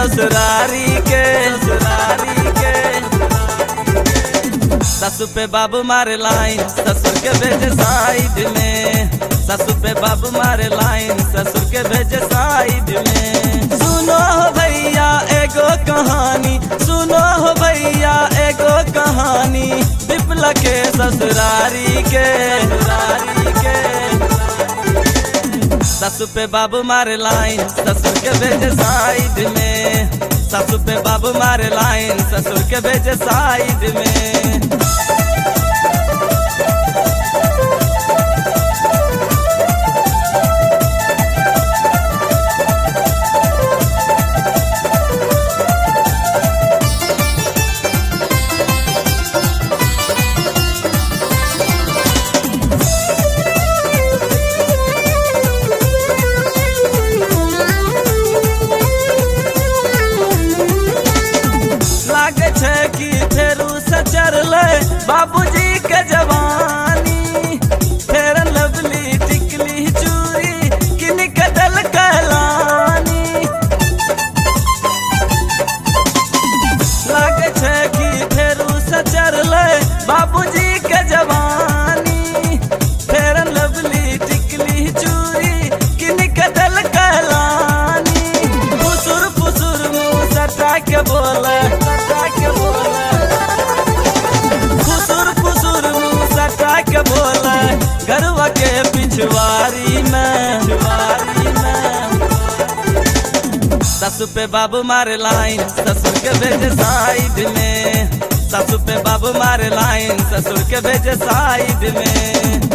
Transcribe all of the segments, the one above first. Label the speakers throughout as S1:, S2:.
S1: ससुरारी के ससुरारी के ससु पे बाबू मारे लाइन ससुर के भेजे साइड में ससु पे बाबू मारे लाइन ससुर के भेजे साइड में सुनो हो भैया एगो कहानी सुनो हो भैया एगो कहानी विप्ल के ससुरारी के ससुरारी के ससु पे बाबू मारे लाइन ससुर के भेजे साइड में ससु पे बाबू मारे लाइन ससुर के भेजे साइड में लागे छै कि फेरू से चढ़ले बाबूजी के जवानी फेर लवली टिकली चूरी किन के दल कहलानी लागे छै कि फेरू से चढ़ले बाबूजी के जवानी फेर लवली टिकली चूरी किन के दल कहलानी फुसुर फुसुर मुंह सटा के बोले सटा के बोले फुसुर फुसुर मुंह सटा के बोले गरवा के पिछवारी में पिछवारी में ससु पे बाबू मारे लाइन ससुर के भेजे साइड में ससु पे बाबू मारे लाइन ससुर के भेजे साइड में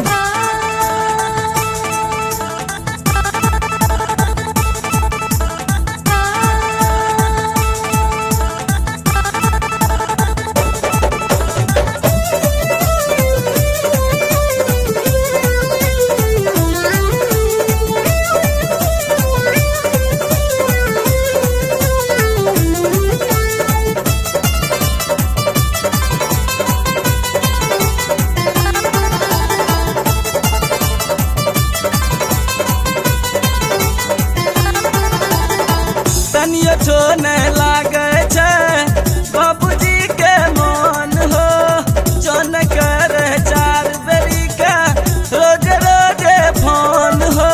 S1: तनियो छोने लागे छै बाबूजी के मन हो जन करे चार बेरी के रोज रोज फोन हो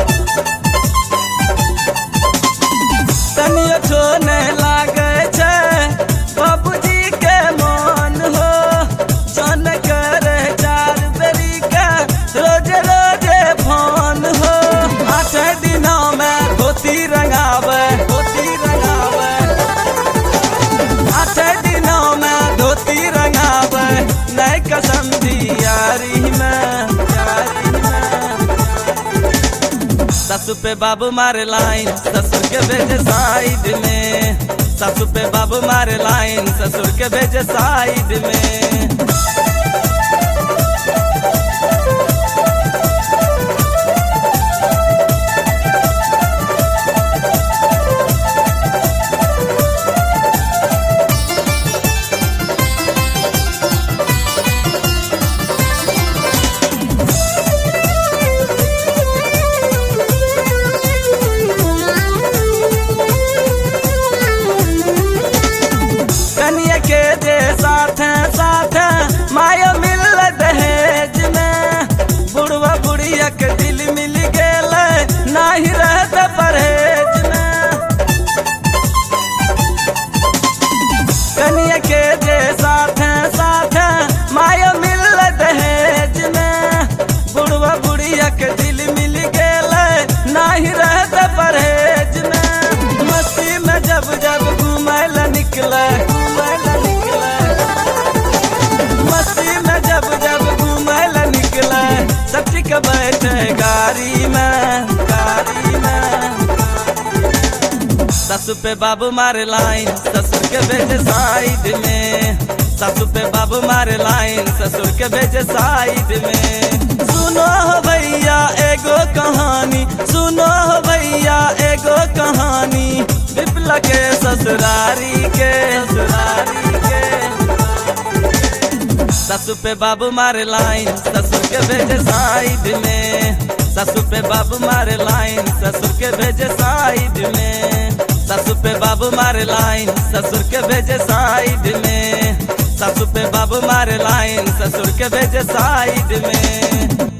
S1: तनियो छोने लागे छै बाबूजी के मन हो जन करे चार बेरी के रोज रोज फोन हो आठ दिनों में धोती रंगावे धोती रंगावे आठ दिनों में धोती रंगावे नई कसम दी यारी में यारी में ससु पे बाबू मारे लाइन ससुर के भेजे साइड में ससु पे बाबू मारे लाइन ससुर के भेजे साइड में कनिया के जे साथ साथ माया मिल दहेज में बुढ़वा बुढ़िया के दिल मिल गेल नाही रहत परहेज में कनिया के जे साथ साथ माया मिल दहेज में बुढ़वा बुढ़िया के दिल मिल गेल नाही रहत परहेज में मस्ती में जब जब घूमय ला निकले घूमय ला निकले मस्ती में जब जब घूमय ला निकले सब ठीक बैठे गाड़ी में गाड़ी में ससु पे बाबू मारे लाइन ससुर के भेजे साइड में ससु पे बाबू मारे लाइन ससुर के भेजे साइड में सुनो हो भैया एगो कहानी सुनो हो भैया एगो कहानी विप्ल के ससुरारी के ससुरारी के ससु पे बाबू मारे लाइन ससुर के भेजे साइड में ससु पे बाबू मारे लाइन ससुर के भेजे साइड में ससु पे बाबू मारे मारे लाइन ससुर के भेजे साइड में सासू पे बाबू मारे लाइन ससुर के भेजे साइड में